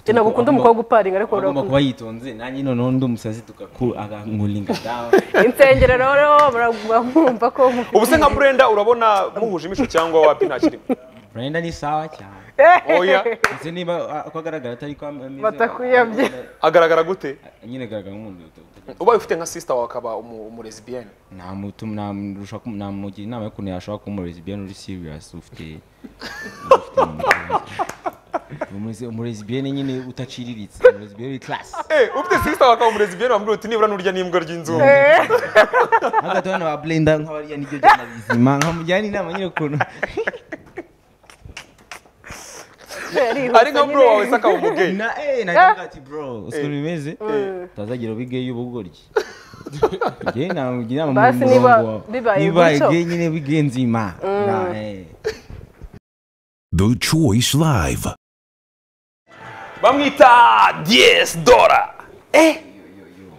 ntabwo ukunda umukobwa uparinga ariko agomba urakunda kuba yitonze nanjye noneho undi umusazi tugaku agankuringa dawa insengero rero muraguma mwumva ko mufite- ubu se nka burenda urabona muhuje imico cyangwa wapi nta kirimo burenda ni sawa cyane oya ndetse niba a- uko agaragara atari ko ameze Batakwiyamye. agaragara gute nyine agaragara nk'umuntu utu- ubaye ufite nka sisita wawe akaba umu- umuresibiyene namutu- namurusha ku- namugira inama y'ukuntu yashobora kuba umuresibiyani uri siriyasi ufite umuresibiyani nyine udaciriritse umuresibiyani uri karasi Eh, ufite sisita wawe akaba umuresibiyene wamubwira uti nibura nurya n'imbwa ry'inzu hagati hano ba burenda nk'abarya n'ibyo jyana bizima nkamujyana inama nyine ukuntu yarihuse ari nka bro nyine. wawe se akaba umugeyi na eh nagira ati bro ukuntu bimeze utazagira ubige y'ubugoryi njye namugira inama Basi mu niba murongo wa- bibaye nibaye gutyo. gay nyine bige nzima Na, eh. The Choice Live. bamwita diyesi dora eh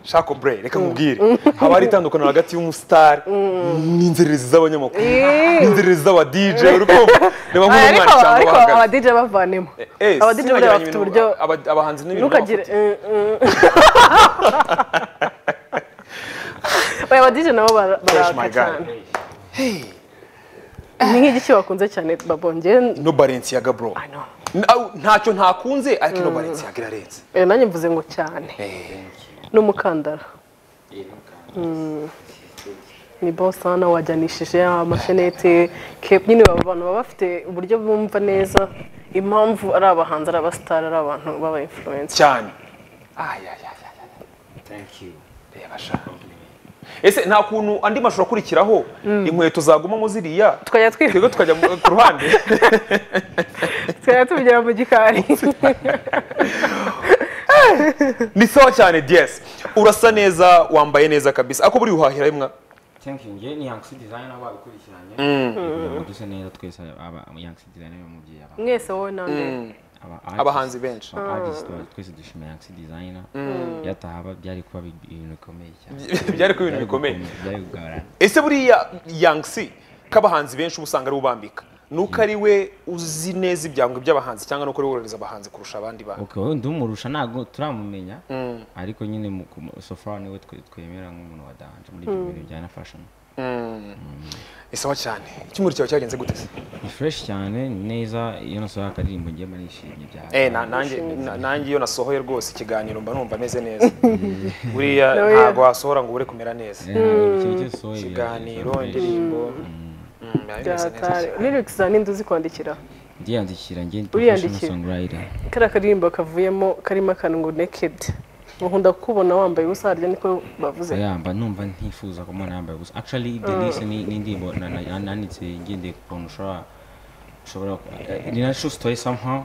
shako bre reka nkubwire haba hari itandukaniro hagati y'umusitari n'inzererezi z'abanyamakuru Eh. n'inzererezi z'aba dj uri kumva reba Ah, nk'uyu mwana ariko cyangwa ariko bahagaze aba DJ bavanemo Eh, aba DJ buriya sinibagiranye bafite ibintu- uburyo aba- abahanzi n'ibintu ntukagire baba eh, eh. Oya, aba DJ nabo bara- Fresh baraka my guy. cyane ni nk'igiki bakunze cyane babongeye bafite. no balenciaga bro I know. Na- au, ntacyo ntakunze ariko no balenciaga irarenze Eh, nanjye mvuze ngo cyane n'umukandara Mm. ni bosa hano wajyanishije amashenete kepu nyine aba bantu baba bafite uburyo bumva neza impamvu ari abahanzi ari abasitari ari abantu baba influence cyane Ay, ay, ay, ay, ay. Reba sha. ese nta kuntu andi mashusho akurikiraho inkweto zagumamo ziriya tukajya twi- twebwe tukajya mu- ku ruhande tukajya tubigera mu gikari ni sawa cyane diyesi urasa neza wambaye neza kabisa ako buri guhahira imwa thank you njye ni yangsi design abo babikurikiranye kugira ngo duse neza twese aba yangsi design ni umubyeyi aba mwese wowe nande aba abahanzi benshi aba artist bacu twese dushimira yangsi design yataha aba- byari kuba bi- ibintu bikomeye cyane byari kuba ibintu bikomeye byari kugaburana ese buriya yangsi k'abahanzi benshi uba usanga ari ubambika nuko ari we uzi neza ibyango by'abahanzi cyangwa nuko ari we worohereza abahanzi kurusha abandi bantu okay wowe ndumurusha ntabwo turamumenya ariko nyine mu- ku- so far niwe twe- twemera nk'umuntu wadanje muri ibyo bintu bijyana na fashion ni sawa cyane icyumweru cyawe cyagenze gute se ni fresh cyane ni neza iyo nasohoye akaririmbo njye mba nishimye byaha Eh, na- nanjye na- nanjye iyo nasohoye rwose ikiganiro mba numva meze neza buriya Nawe- ntabwo wasohora ngo ubure kumera neza ikintu cyose usohoye biragira ikiganiro fresh. indirimbo Mm, biba bimeze neza byatari cyane. lyrics za ninde uzi kwandikira ndiyandikira njye ni Uriyandikira. professional songwriter kariya karirimbo kavuyemo karimo akantu ngo naked nkunda kukubona wambaye ubusa harya niko bavuze yamba numva ntifuza kumubona yambaye ubusa actually the list ni ni indirimbo na- na- na- nanditse ngendeye ku kuntu ushobora ushobora ku- eh, ni natural story somehow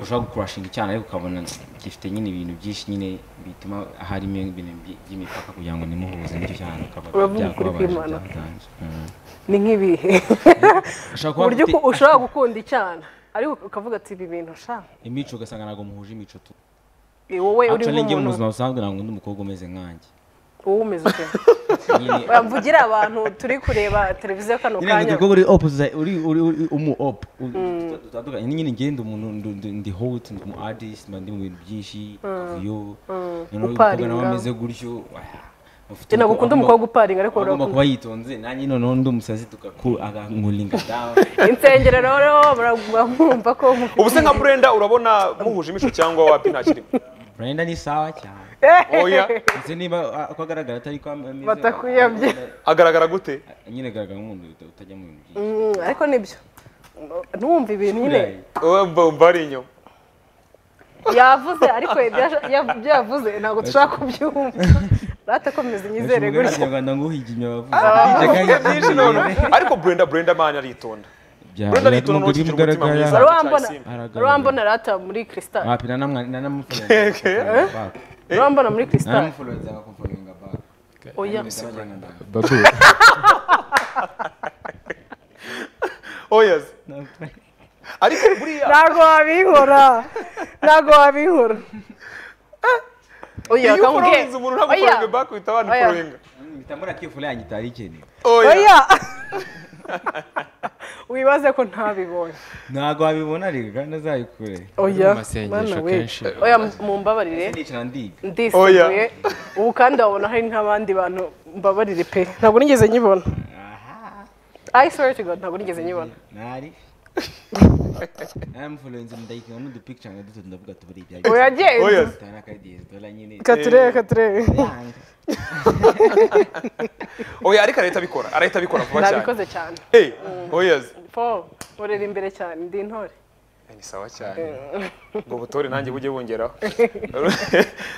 ushobora gukurashinga icyaha ariko ukabona gifite nyine ibintu byinshi nyine bituma harimo ibintu by- by'imipaka kugira ngo nimuhuze n'icyo cyane ukaba Uravuga ukuri byakubabaje kw'Imana. byakutangije. Mm. ni nk'ibihe Ushobora ku kuba buryo ufite uku- ushobora gukunda icyana ariko ukavuga ati ibi bintu sha imico ugasanga ntabwo muhuje imico tu eh, wowe uri actually njye mu nk'umuntu buzima busanzwe ntabwo ndi umukobwa umeze nkanjye wowe umeze ute nyine Oya, mvugire abantu turi kureba televiziyo kano nyine ngo kanya umukobwa uri opposite uri uri uri umu op dutandukanye nyine ngende umuntu ndu- ndu- ndi hot ndi umu artist mba ndi mu bintu byinshi kavuyo noneho umukobwa nawe Uparinga. ameze gutyo oya, ufite ntabwo umukobwa- ukunda umukobwa uparinga ariko agomba urakunda kuba yitonze nanjye noneho ndi umusazi tugaku agankuringa dawa insengero rero muraguma mwumva ko mufite ubu se nka burenda urabona muhuje imico cyangwa wapi nta kirimo brenda ni sawa cyane oya ndetse niba a- uko agaragara atari ko ameze Batakwiyamye. agaragara gute nyine agaragara nk'umuntu uta- utajya mu bintu byinshi Mm, ariko nibyo ntumva ibintu nyine Buriya mba ari inyuma yavuze ariko ibyo yash- ya- ibyo yavuze ntabwo dushobora kubyumva ratakomeza inyizere Baca umugani gutyo kinyarwanda ngo uhigimye abavuze ariko burenda burenda mani aritonda burenda aritonda n'ubu kigira umutima wari mwiza wambona Aragaragara. wari wambona rata muri kristal wapi nanamufuluwenza wari wambona muri kristal akakumfuluwenza back oya babu oya ariko buriya ntabwo wabinkora ntabwo wabinkora oya iyo akambwiye ukoronze umuntu ntabwo ukoronge back uhita wanikoronga mitambura kifula yanjye itari ikenewe oya oya wibaze ko ntabibonye ntabwo wabibona rero kandi azabikure oya masengesho bana we kenshi. oya mumbabarire nicara ndiga ndisiguye ubu kandi wabona hari nk'abandi bantu mbabarire pe ntabwo nigeze nyibona I swear to God ntabwo nigeze nyibona ntari naramuforenze ndayikina n'udupicture nka duto ndavuga tubari ibya uragenze Oya. bitana akagiye dola nyine katurebe katurebe yanga oya ariko arahita abikora arahita abikora vuba cyane nabikoze cyane Eh, oyazi po urera imbere cyane ndi intore ni sawa cyane ngo butore nanjye bujye bungeraho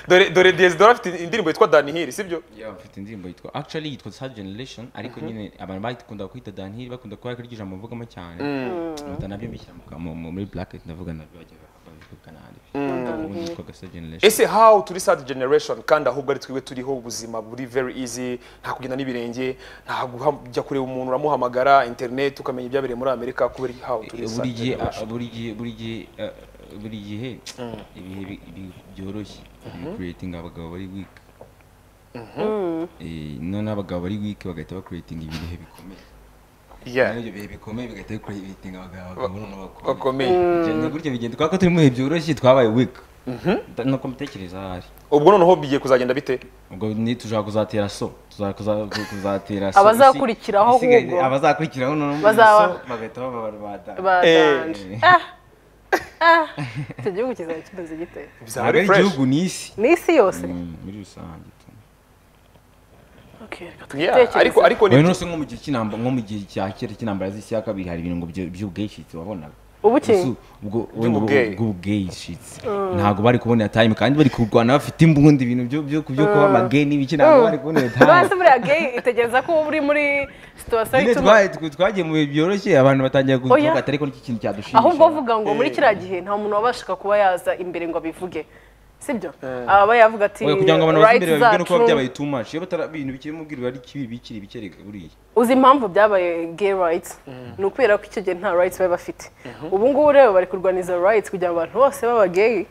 dore dore dore afite indirimbo yitwa dani hiri sibyo Yeah, mfite indirimbo yitwa actually yitwa sad generation ariko nyine abantu bakunda kwita danhiri bakunda kuba ko iryo jambo mvugamo cyane nkunda nabyo mbishyira mu ka- mu- mu- muri blacket ndavuga nabyo bajya babivugana ubundi yitwaga sad generation ese how turi sad generation kandi ahubwo ari twiwe turiho ubuzima buri very easy nta kugenda n'ibirenge nta kujya kureba umuntu uramuhamagara internet ukamenya ibyabereye muri amerika kubera iki how turi Eh, sad buri gihe ah, generation buri gihe buri gihe ah, buri gihe ibihe bi- bi- byoroshye creating abagabo bari weak Eh, none abagabo bari weak bagahita bakuritinga ibihe bikomeye yeah none ibyo bihe bikomeye bigahita bikuritinga abagabo abagabo noneho bakomeye bakomeye Bigenda gutyo bigenda kubera ko turi mu bihe byoroshye twabaye weak Da- nuko mbitekereza ahari ubwo noneho bigiye kuzagenda bite ubwo ni tushobora kuzatera so tuza- kuza- ku- kuzatera so Abazakurikiraho Isi- isigaye- ahubwo. abazakurikiraho noneho Bazaba- so bagahita baba barwada badanje ah ah icyo gihugu kizaba kimeze gite bizaba ntabwo ari ari fresh igihugu ni isi n'isi yose Mm, muri rusange tu Okay, reka yeah tubitekereze. ariko ariko wowe ni nose nko mu gihe cy'inamba nko mu gihe cya kera cy'intambara z'isi ya kabiri hari ibintu ngo byo- by'ubweshitsi wabonaga ubuki Usu- ubwo- ubwo- By'ubugeyi. bw'ubweshitsi ntabwo bari kubonera time kandi bari kurwana bafite imbunda ibintu byo byo byo kuba amageni n'ibiki ntabwo bari kubonera time basi buriya gay itegereza ko uba uri muri situwasiyo Nyine ituma twa- twa- twagiye mu bihe byoroshye abantu batangiye Oya. kuvuga ati ariko n'iki kintu cyadushimisha ahubwo uvuga ngo muri kiriya gihe nta muntu wabashaga kuba yaza imbere ngo abivuge sibyo aba yavuga ati Oya, kugira ngo abantu baze imbere "Rights babibwe are nuko biba true." byabaye too much iyo batara ibintu bikiri mubwira bari kibi bikiri bikereka buriya uzi impamvu byabaye gay rights ni ukubera ko icyo gihe nta rights bari bafite ubu ngubu rero bari kurwaniza rights kugira ngo abantu bose baba gay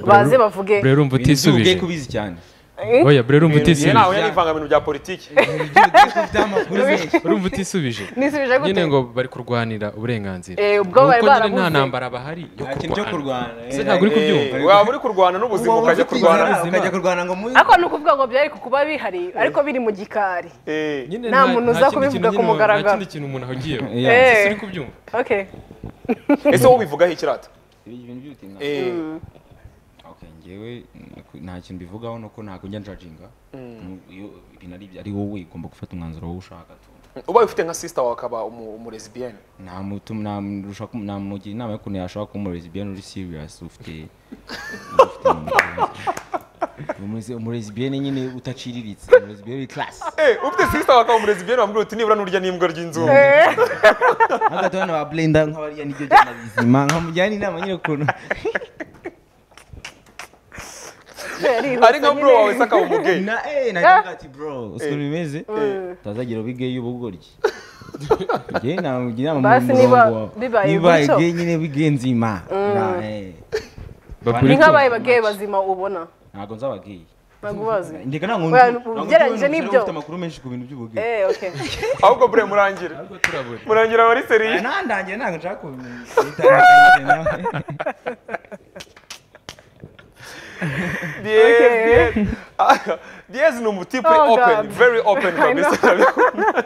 baze bavuge burera umva utisubije ugiye kubizi cyane oya burera umva igihe ntawe utisubije yarivangamira bya politiki Ibyo ugiye kufite amakuru menshi urumva utisubije nisubije gute nyine ngo bari kurwanira uburenganzira Eh, ubwo bari Nuko nyine nta barabuze. ntambara bahari yo nta kintu cyo kurwana kurwana Ese ntabwo uri kubyumva Eh, waba uri kurwana n'ubuzima ukajya kurwana ukajya kurwana ngo muri ariko ni ukuvuga ngo byari kukuba bihari ariko biri mu gikari Eh, Nyine nta muntu uza kindi kubivuga kintu ku nyine- mugaragaro. nta kindi kintu umuntu ahugiyeho Yeah. Eh. ese uri kubyumva okay ese wowe ubivugaho ikirata Ibi bintu by'ubutinganyi. Eh, Okay, njyewe mm, nta kintu mbivugaho nuko ntabwo njya njajinga Nu- iyo ibintu ari ibyo ari wowe ugomba gufata umwanzuro wowe ushaka tu ubaye ufite nka sister wawe akaba umu- umuresbiyene ntamutuma namurusha kumu- namugira inama y'ukuntu yashobora kuba umurezi bien uri serious ufite ufite umurezi- umurezi bien nyine udaciriritse umurezi bien uri class Eh, ufite sister wawe akaba umuresbiyene wambwira uti nibura nurya n'imbwa ry'inzu hagati abana ba blenda nk'abariya niryo jana bizima nkamujyana inama nyine ukuntu ari nka bro wawe se akaba umugeyi na eh nagira ati bro ukuntu bimeze tazagira ubigeyo ubugoryi njye namugira inama Basi mu niba murongo wa- bibaye nibaye gutyo. gay nyine bigeyo nzima Na- eh. ni babwire ko nk'abaye gay bazima ubona ntabwo nzaba gay ntabwo ubazi Ndeka ntabwo Oya, nzi- ntabwo ugereranyije ndi umuntu n'ibyo. ufite amakuru menshi ku bintu by'ubugeni eh okay ahubwo bure murangire ariko turabura murangira muri seriye nandangiye ntabwo nshaka kubitandukanyije nawe Diez, Diez. Ah, Diez ni umutipe Oh, open, God. very open kabisa ndabikunda.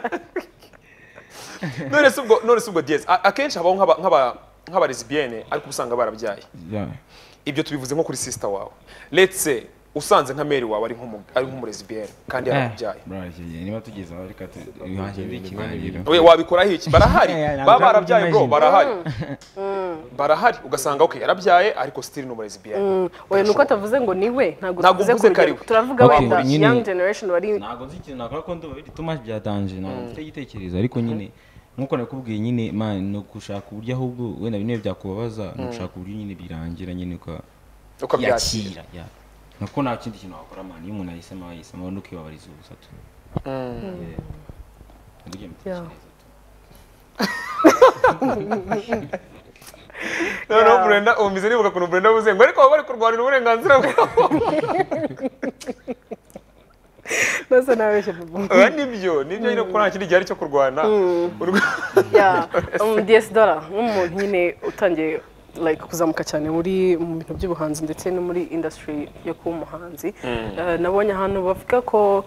None se ubwo none se ubwo Diez a- akenshi habaho nk'aba nk'aba nk'aba lesbienne ariko usanga barabyaye. Ibyo tubivuze nko kuri sister wawe. Let's say usanze nka Mary wawe ari nk'umu ari nk'umu lesbienne kandi yarabyaye. niba tugeze aho reka tuhahire ikiganiro We wabikoraho iki? Barahari. Eh, eh, Baba ntabwo barabyaye bro, nabyimaginye. barahari. Barahari ugasanga okay yarabyaye ariko still ni umu lesbienne. oya nuko atavuze ngo ni we ntabwo Ntabwo tuvuze mvuze ku ko ari rugero. we. turavuga Okay, wenda nyine- young generation bari ntabwo nzi ikintu nakora ko ndumva biri tumashi byatanje ntabwo mfite igitekerezo ariko nyine nkuko nakubwiye nyine man ni ugushaka uburyo ahubwo wenda bimwe byakubabaza ni ugushaka uburyo nyine birangira nyine Ukabyakira. ukabyakira yeah. nuko nta kindi kintu wakora man iyo umuntu ahisemo ahisemo ni ukibabariza ubusa tu Yeah. Nibyo mbitekereza tu. Noneho Brenda umize nibuka kuntu Brenda avuze ngo ariko baba bari kurwanira uburenganzira bwabo. rwose nabeshye bobo oya nibyo nibyo nyine kuko nta kindi gihari cyo kurwana Urwa- ya dora nk'umuntu nyine utangiye like kuzamuka cyane muri mu bintu by'ubuhanzi ndetse no muri industry yo kuba umuhanzi Eh, nabonye ahantu bavuga ko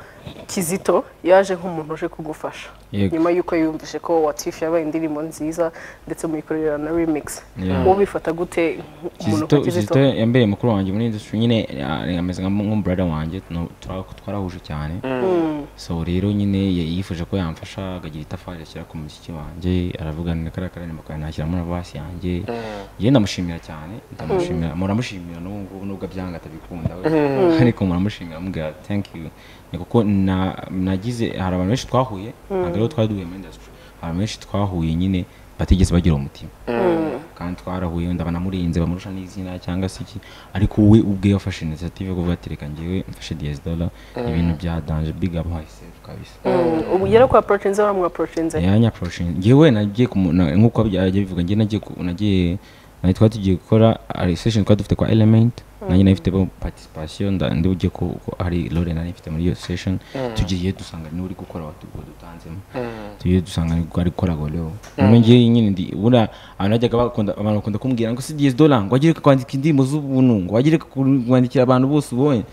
kizito yaje nk'umuntu uje kugufasha Yego. nyuma yuko yumvise ko watifu yabaye indirimbo nziza ndetse muyikorera na remix Yeah. wowe bifata gute umuntu kizito nka kizito kizito yambaye mukuru wanjye muri industry nyine ah, ameze nka nk'umbrada wanjye no- twa- twarahuje cyane so rero nyine ya- yifuje ko yamfasha akagira itafari ashyira ku mushyiki wanjye aravuganira kariya kararirimbo kanjye nashyiramo na basi yanjye yewe ndamushimira cyane ndamushimira muramushimira n'ubu ngubu nubwo abyanga atabikunda we ariko muramushimira amubwira thank you ni kuko na- nagize hari abantu benshi twahuye ntabwo aribo twari duhuye muri industry hari abantu benshi twahuye nyine batigeze bagira umutima kandi twarahuye wenda banamurinze bamurusha n'izina cyangwa se iki ariko we ubwe yafashe initiative yo kuvuga ati reka njyewe mfashe DS dollar ibintu bya danger big up myself kabisa ubu yari kuhaporochinze baramwaporochinze yanya poroshingi ngewe nagiye kumu- na- nk'uko yagiye bivuga ngewe nagiye ku- nagiye nawe twari tugiye gukora hari session twari dufite kwa element nanjye nayifitemo participation nda- ndi bugiye ko ko hari lore nari ifite muri iyo session tugiye dusanga niwe uri gukora watugo dutanzemo tugiye dusanga ari ari gukora goleo none ngewe nyine ndi bura abantu bajyaga bakunda abantu bakunda kumbwira ngo si DS dollar ngo wagire kwandika indirimbo z'ubuntu ngo wagire kwandikira abantu bose ubonye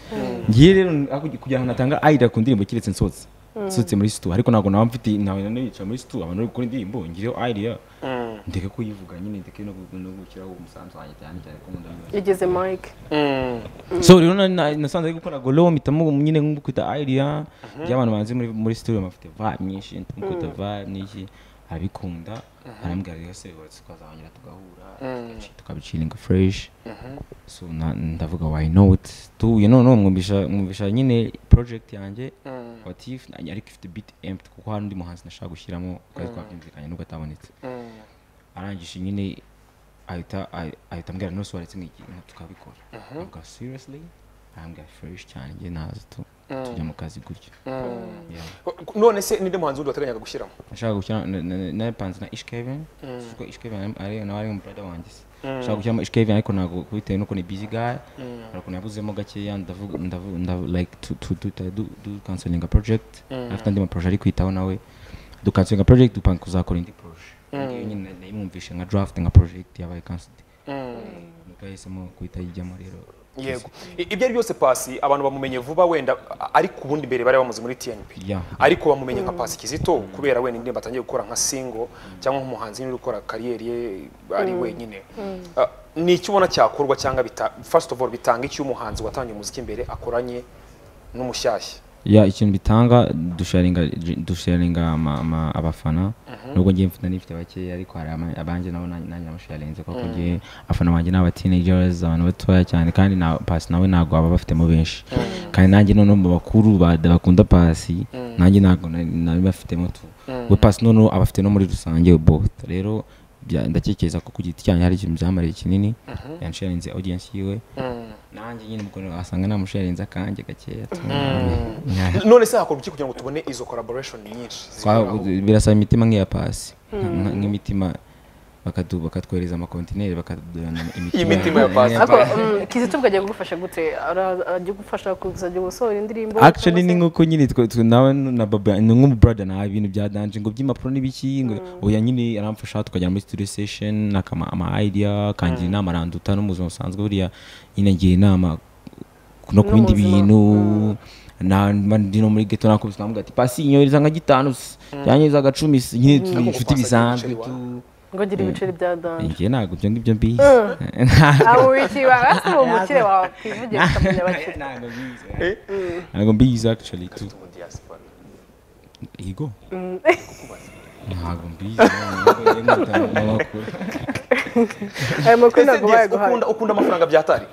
ngewe rero aku- kugira ngo natanga idea ku ndirimbo kiretse nsotse nsutse muri situ ariko ntabwo naba mfite nawe nane yicaye muri situ abantu bari gukora indirimbo ngireho idea ndeke kuyivuga nyine ndeke no gu- no gushyiraho umusanzu wanjye cyane cyane ko nkunda music. yageze mike Mm. so rero na- na- nasanze ari gukora golo mpitamo nyine nk'ukwita idea by'abantu banzi muri muri studio bafite vibe nyinshi nk'ukwita vibe n'iki arabikunda arambwira rero se uretse twazahongera tugahura tugaci- tukabicinga fresh so na- ndavuga why not tuye none mwumvisha mwumvisha nyine project yanjye watif ariko ifite beat empty kuko hari undi muhanzi nashaka gushyiramo twari twakumvikanye nubwo atabonetse arangije nyine ahita ahi- ahita ambwira none se waretse nk'iki nka tukabikora avuga seriously arambwira fresh cyane njye naza tu tujya mu kazi gutyo Yeah. none se ninde muhanzi wundi wateganyaga gushyiramo nashaka gushyira na- na- napanze na ishkeven kuko ishkeven ari nawe ari umubrada wanjye se nashaka gushyiramo ishkeven ariko ntabwo bitewe n'uko ni busy guy ariko nabuzemo gakeya ndavuga ndavuga ndavu- like tu tu tu tu- du du cancelinga project afite andi maproje ari kwitaho nawe du cancelinga project dupanga kuzakora indi proje iyo nyine nayimwumvishe nka draft nka project yabaye cancelled nuko yahisemo guhita yijyamo rero yego I- ibyo ari byose pasi abantu bamumenye vuba wenda a- ariko ubundi mbere bari bamuzi muri tnp Yeah. ariko bamumenye nka pasi kizito kubera wenda indirimbo atangiye gukora nka singo cyangwa nk'umuhanzi nyine uri gukora kariyeri ye ari wenyine Ah, ni iki ubona cyakorwa cyangwa bita first of all bitanga icyo umuhanzi watangiye umuziki imbere akoranye n'umushyashya ya ikintu bitanga dusharinga dusharinga ama- ama- abafana nubwo ngiye mfite n'ifite bakeya ariko hari ama- abanjye nabo nanjye nanjye namusharinze kuko ngiye abafana banjye ni abatinagers abantu batoya cyane kandi na pasi nawe ntabwo baba bafitemo benshi kandi nanjye noneho mu bakuru ba- bakunda pasi nanjye ntabwo nari nari bafitemo tu we pasi noneho aba afite no muri rusange both rero bya- ndakekeza ko ku giti cyanjye hari ikintu byamariye kinini yansharinze audience yiwe nanjye nyine mukuru wasanga namusharinze akanjye gakeya tu. Yeah. none se hakorwa iki kugira ngo tubone izo collaboration nyinshi ziri Twa- aho? birasaba imitima nk'iya pasi nka- nka- nk'imitima bakadu- bakatwohereza amakontineri bakadurana Iyi mitima ya pasi. ariko mm, kizito ubwo agiye kugufasha gute Ara- agiye kugufasha kuzajya gusohora indirimbo actually cyangwa ni se- nkuko nyine twe twe- nawe na baba ni nk'umubrada nawe ibintu bya danje ngo by'impapuro n'ibiki ngo oya nyine aramfasha tukajya muri studio session nakama ama idea kangira inama aranduta no mu buzima busanzwe buriya nyine ngira inama no ku bindi buzima. bintu na mba ndi no muri ghetto nakubise namuga ati pasi inyohereza nka gitanu se yanyohereza nka cumi se nyine turi inshuti Pasi agira bisanzwe ibiceri tu ngo agira ibiceri bya danje njye ntabwo ibyo ngibyo mbizi abo wikiwe asa umukire wawe akwivugira akamenya abakire ntabwo mbizi ntabwo mbizi actually tu ego ntabwo mbizi ayo makuru Ese ntabwo Diaz, bayaguhaye ukunda ukunda amafaranga byatari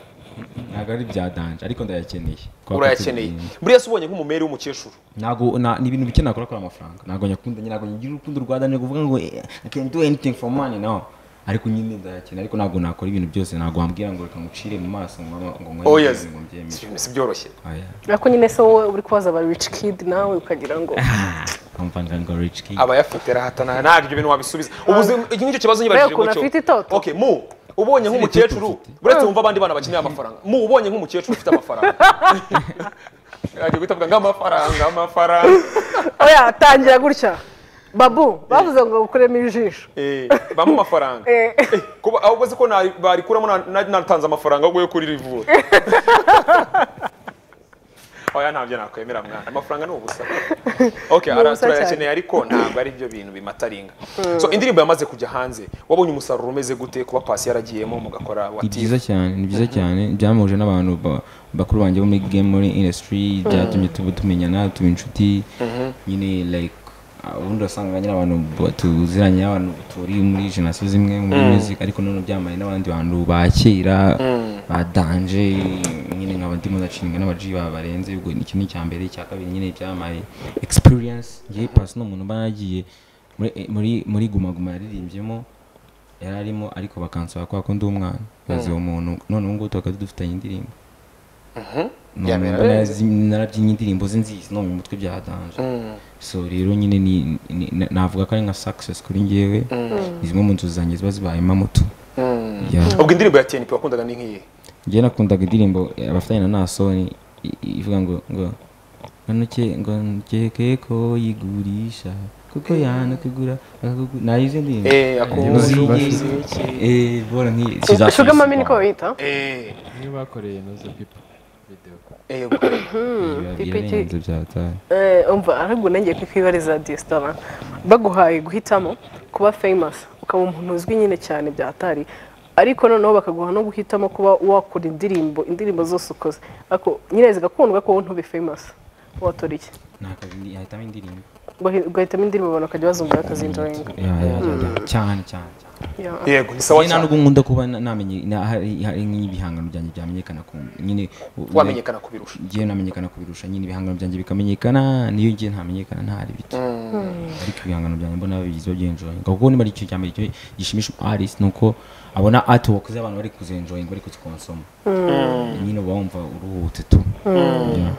ntabwo ari bya danje ariko ndayakeneye Kubera ko urayakeneye turi- buriya se ubonye nk'umumeri w'umukecuru ntabwo na- ni ibintu bike nakora kuri amafaranga ntabwo nyakunda nyine ntabwo ngira urukundo rwa danje kuvuga ngo eh, i can do anything for money no ariko nyine ndayakeneye ariko ntabwo nakora ibintu byose ntabwo wambwira ngo reka ngucire mu maso ngo ngo ngo oh yes ngo mbyemere si byoroshye oya ariko nyine se wowe uri kubaza aba rich kid nawe ukagira ngo kompanyi ngo rich kid abayafite rahatana ntabwo ibyo bintu wabisubiza ubuzima iki nicyo kibazo nyibagije Mbega ukuntu afite itoto? okay mu ubonye itoto nk'umukecuru mfite. uretse wumva abandi bana bakeneye amafaranga mu ubonye nk'umukecuru ufite amafaranga agiye guhita avuga ngo amafaranga amafaranga oya tangira gutya babu bavuze ngo ukuremo ijisho Eh, bampa amafaranga Eh. Eh, kuba ahubwo se ko na- barikuramo na- na- natanze amafaranga ahubwo yo kuri rivuro oya ntabyo nakwemera mwana amafaranga ni ubusa okay Ni ara- ubusa turayakeneye ariko ntabwo ari byo bintu bimataringa so indirimbo yamaze kujya hanze wabonye umusaruro umeze gute kuba pasi yaragiyemo mugakora ni wati byiza cyane ni byiza cyane byamuje n'abantu ba- bakuru banjye bo muri game muri industry byatumye tuba tumenyana tuba inshuti nyine like ah, ubundi wasanga nyine abantu ba- tuziranye abantu turi muri generasiyo zimwe muri music ariko none byambaye n'abandi bantu ba kera ba danje nyine nkaba ndimo ndacinga n'abaji ba barenze ubwo ni kimwe cya mbere cya kabiri nyine byambaye experience ngewe pasi ni umuntu uba yagiye muri- muri muri gumaguma yaririmbyemo yari arimo ariko bakansaba kubera ko ndi umwana bazi uwo muntu none ubu ngubu tukaba dufitanye indirimbo None Yabera mbona neza. zi- narabyinnye indirimbo ze nzizi no mu mutwe byadanje so rero nyine ni- ni- na- navuga ko ari nka success kuri njyewe ni zimwe mu nzu zanjye ziba zibayemo moto Yeah. ubwo indirimbo ya TNP wakundaga ni nk'iyi njye nakundaga indirimbo abafatanye na nasoni i- i- ivuga ngo ngo nanuke ngo nkeke ko yigurisha kuko yanakugura akakugu- nayo izi ndirimbo Eh, akumva Muziki. Eh, bora nk'iyi Kizasubira- shuga mami niko bayita eh niyo bakoreye noza pipa video eh ubwo- Biba Pipi ki- byarenze byataye Eh, umva ariko nanjye ku kwibariza resitora baguhaye guhitamo kuba famous ukaba umuntu uzwi nyine cyane byatari ariko noneho bakaguha no guhitamo kuba wakora indirimbo indirimbo zose ukoze ariko nyine zigakundwa ko wowe ntube famous watora iki nakazi yahitamo indirimbo Ugahi- ugahitamo indirimbo abantu bakajya bazumva bakazinjoyinga Ya, ya, ya, ya. cyane cyane cyane. Yeah. yego ni sawa Njye nta cyane nubwo nkunda kuba na- namenye na- hari hari nk'ibihangano byanjye byamenyekana ku nyine u- wamenyekana kubirusha njyewe namenyekana kubirusha nyine ibihangano byanjye bikamenyekana niyo njye ntamenyekana ntari bito ariko ibihangano byanjye mbona bigize byenjoyinga kuko niba ari icyo cya mbere icyo gishimisha artist ni uko abona artwork z'abantu bari kuzenjoyinga bari kuzikonsoma nyine uba wumva uruhutse tu Yeah.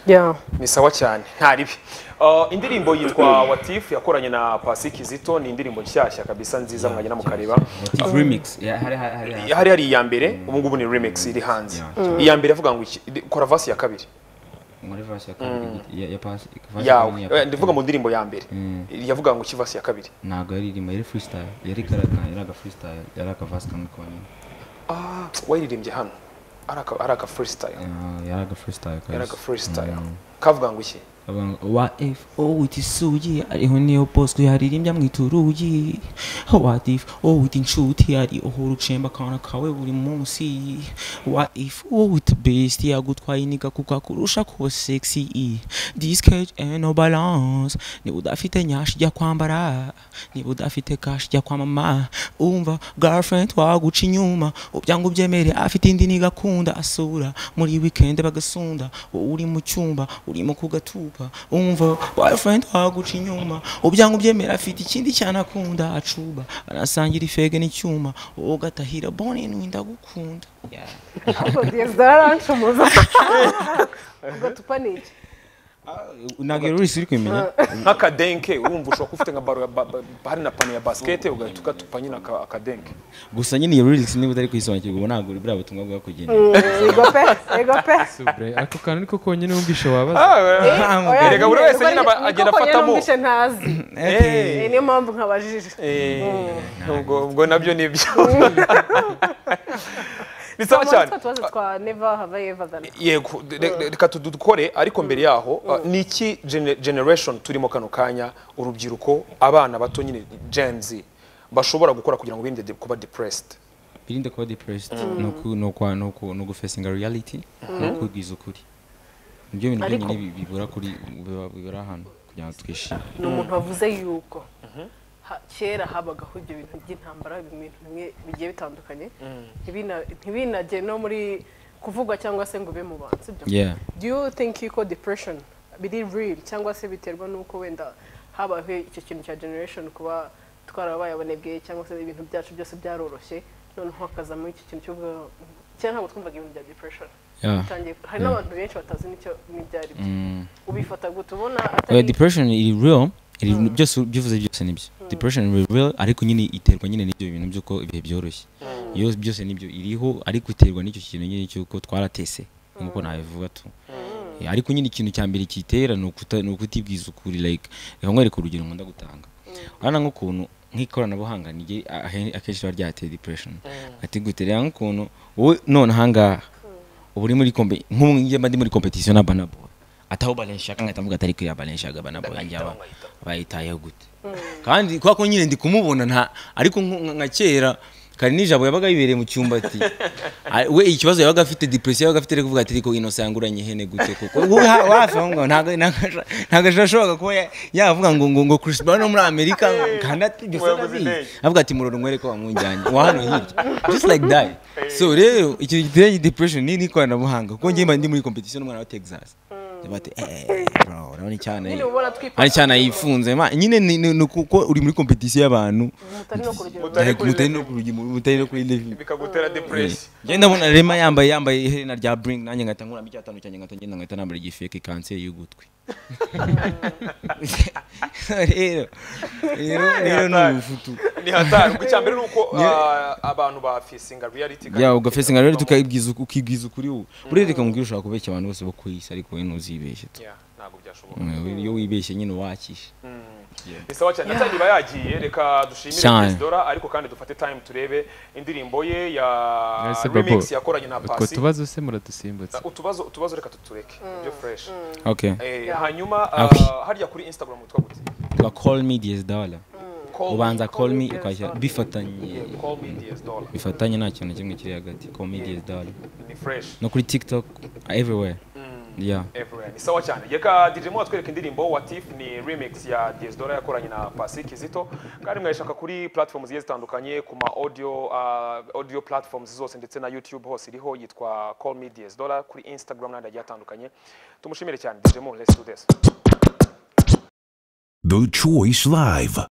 Yeah. ni sawa cyane nta ribi Uh, indirimbo yitwa watifu yakoranye na pasi kizito ni indirimbo nshyashya kabisa nziza mwajya mukareba What if remix Ya, hari hari hari- hari hari hari iya mbere ubu ngubu ni remix iri hanze iya mbere avuga ngo iki Iri- kora vasi ya kabiri muri verse ya kabiri ya ya pass verse ya yawe kabiri ya Eh, pass. ndivuga mu ndirimbo ya mbere yavuga ngo iki vasi ya kabiri ntabwo yaririmba yari freestyle yari karaka yari aga freestyle yari aka verse kamwe konyine ah wayiririmbye hano ari aka ari aka freestyle Ah, yari aga freestyle ari kabisa aka freestyle kavuga ngo iki Avuga ngo, wa if oh witi sugi ariho niyo bosco yaririmbya mu iturugi what if oh witi nshuti ari aho urucemba akana kawe buri munsi what if oh witi best yagutwaye iniga kuko akurusha ko sexy this cage and no balance niba udafite nyashi jya kwambara niba udafite kashi jya kwa mama umva girlfriend waguca inyuma ubyanga ubyemere afite indi nigakunda asura muri weekend bagasunda wowe uri mu cyumba urimo kugatupa umva boyfriend waguca inyuma ubyanga ubyemere afite ikindi cyane akunda acuba anasangira ifege n'icyuma wowe ugatahira bone ndagukunda Ariko resitora aranshomoza ugatupa ni iki ntabwo rero uri kumenya nk'akadenke urumva ushobora kuba ufite nka baro ya ba- ba- hari na pano ya basket ugahita ugatupa nyine aka- akadenke gusa nyine iyo lyrics niba utari kuyisobanukirwa uba ntabwo buriya butumwa bwa kugenda ego pe ego pe subre ako kantu niko konyine wumvisha wabaza Ah, Oya, Erega buri wese nyine niko- aba- niko agenda konyine afatamo. numvise ntazi Eh, niyo mpamvu nkabajije Eh, ubwo ubwo nabyo ni byo ni sawa cyane tubazo twa never have I ever done yego de- de- reka tu- dukore ariko mbere yaho uh, ni iki gene- generation turimo kano kanya urubyiruko abana bato nyine gen z bashobora gukora kugira ngo birinde de- kuba depressed birinde kuba depressed ni uku- ni ukwa- ni uku- ni ugufacinga reality no kubwiza ukuri nibyo bintu Ariko- byonyine bi- bibura kuri biba- bibura hano kugira ngo twishime ni umuntu wavuze yuko ha- kera habagaho ibyo bintu by'intambara ibintu bimwe bigiye bitandukanye ntibina- ntibinagere no muri kuvugwa cyangwa se ngo ube mu bantu sibyo Yeah. do you think yuko depression biri real cyangwa se biterwa n'uko wenda habaho icyo kintu cya generation kuba twarabaye abanebwe cyangwa se ibintu byacu byose byaroroshye noneho hakazamo iki kintu cyo kuvuga, kera ntabwo twumvaga ibintu bya depression Yeah. Bitangiye- hari n'abantu benshi batazi n'icyo n'ibyari byo ubifata gute ubona Well, atari depression iri real iri byose byuvuze byose nibyo depression iri real ariko nyine iterwa nyine n'ibyo bintu by'uko ibihe byoroshye iyo byose nibyo iriho ariko iterwa n'icyo kintu nyine cy'uko twaratese nk'uko nabivuga tu Eh, ariko nyine ikintu cya mbere kitera ni ukuta- ni ukutibwiza ukuri like reka nkwereke urugero nkunda gutanga urabona nk'ukuntu nk'ikoranabuhanga ni rye- a- ahe- akenshi riba ryateye depression ati gute reba nk'ukuntu wowe none ahangaha ubu uri muri kompe nk'ubu njye mba ndi muri competition na banabo ataho balenshaka nkahita mvuga atari kwiya balenshaka banabo njyaba bayitayeho gute kandi kubera ko nyine ndi kumubona nta ariko nku- nka nka kera kare nijabo yabaga yibereye mu cyumba ati "Ah, we ikibazo yabaga afite depression yabaga afite ari kuvuga ati ariko inosa yanguranye ihene gute kuko wowe ha- wafi aho ngo ntago ntago- ntago ashobora kuba ya- yavuga ngo ngo ngo Chris Brown wo muri Amerika kandi atibyo Muyobozi Day. avuga ati muroro nkwereke ko wamujyanye wa hano hirya just like that so rero ikintu giteye depression ni n'ikoranabuhanga kuko njye mba ndi muri competition n'umwana wa Texas bati eh bro urabona icyana Nyine uba ubona twipa- ari cyana yifunze ma- nyine ni- ni ni ukuko uri muri competition y'abantu mutari no ku rugero Mutari like, kuri mutari level. no ku rugero mutari no kuri level bikagutera depresi njye ndabona rema yambaye yambaye iherena rya bring nanjye ngahita nkuramo icyatanu cyanjye ngahita ngenda ngahita nambara igifeke kanseri y'ugutwi rero rero rero ni ubufutu ni hatari ubwo icya mbere ni uko ah, abantu ba fisinga reality ya ugafesinga rero tukabwiza ukibwiza ukuri ubu burereka mubwira ushobora kubeshya abantu bose bo ku isi ariko wowe ntuzibeshye tu Yeah, ntabwo byashoboka Mm, iyo wibeshye nyine wakisha ni sawa cyane ndetse niba yagiye reka dushimire Cyane. perezidora ariko kandi dufate time turebe indirimbo ye ya Ese Bobo, remix yakoranye na utwo pasi tubazo se muradusimbutse utubazo utubazo reka tutureke ibyo fresh okay Eh, hanyuma Ah, ah, oui. harya kuri instagram witwa gute tuba call me DS dollar Call ubanza call me Call me ukajya DS bifatanye me- call me DS dollar bifatanye nta kintu na kimwe kiri hagati call me DS dollar ni fresh no kuri tiktok everywhere yeah everywhere ni sawa cyane reka DJ Mo atwereka indirimbo Watif ni remix ya DS Dora yakoranye na Pasi Kizito kandi mwayishaka kuri platforms zigiye zitandukanye ku ma audio uh, audio platforms zose ndetse na YouTube hose iriho yitwa Call Me DS Dora kuri Instagram n'andi agiye atandukanye tumushimire cyane DJ Mo let's do this The Choice Live.